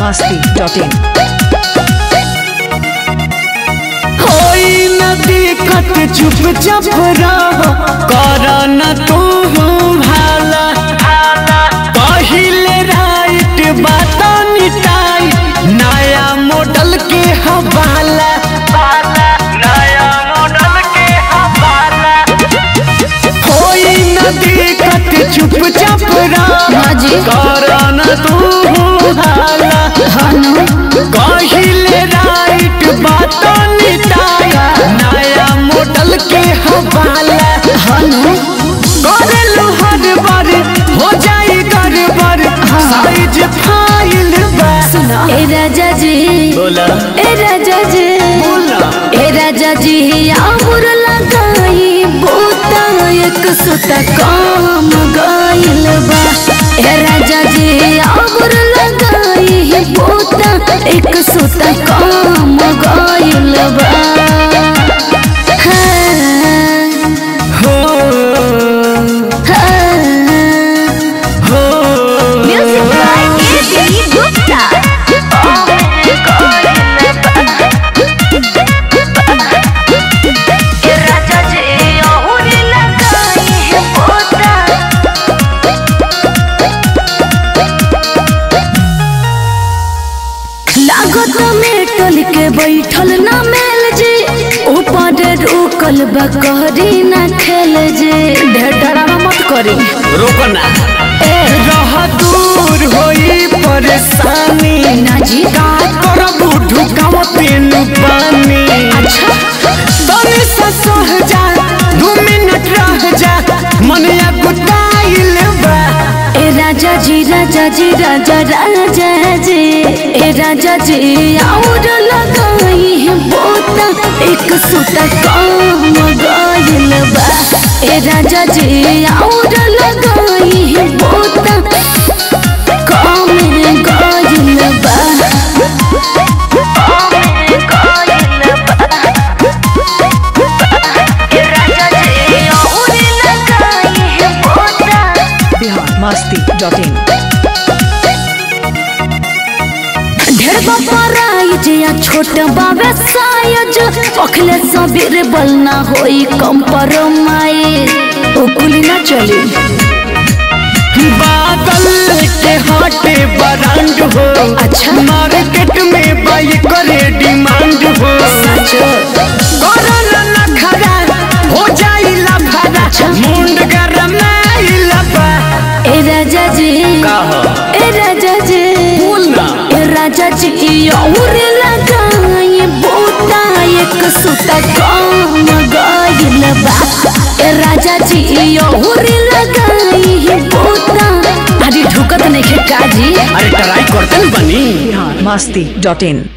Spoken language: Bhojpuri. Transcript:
masti.in. होई न दिक्कत चुपचाप रह कर न तू भाला पहिले राइट बात निटाई नया मॉडल के हवाला नया मॉडल के हवाला होई न दिक्कत चुपचाप रह हाजी। कर न तू भाला कहिले राइट बात निटाया नया मॉडल के हवाला करेलु हर बार हो जाई गड़बड़ साइज फाइल बा ए राजा जी बोला ए राजा जी बोला ए राजा जी आमुर लगाई बोता एक सुता काम गाइल बा ए राजा जी आमुर लगाई बोता एक सुता काम गाइल बा हाँ, हो हाँ। हो Music by A.B. Gupta. लागत में टल के बैठल ना मेल जी ऊपर रुकल बकरी ना खेल जी ढेर डरावा मत करी रोकना ए रह दूर होई परेशानी ना जी का करबू ढुकाव तेनु पानी अच्छा तनी से सह जा दू मिनट रह जा मनिया गुटाइल बा ए राजा जी राजा जी राजा राजा जी ए राजा जी और लगाई है बोता एक सुता काम गाइल बा ए राजा जी और लगाई है बोता काम गाइल बा Bihar masti.in. ढेर बपराई जिया छोट बाबे सायज अखले सबीर बलना होई कंपरमाइज उकुली ना चली बादल के हाटे ब्रांड हो अच्छा। मार्केट में बाई करे डिमांड हो करल नखरा हो जाई लफड़ा मुंड गरम बा ए राजा जी का हो? ए राजा जी बोल ना ए राजा जी और लगाई बोता एक सुता काम गाइल बा ए राजा जी और लगाई बोता अरे ढुकत नहीं काजी अरे ट्राई करते बनी Bihar masti.in.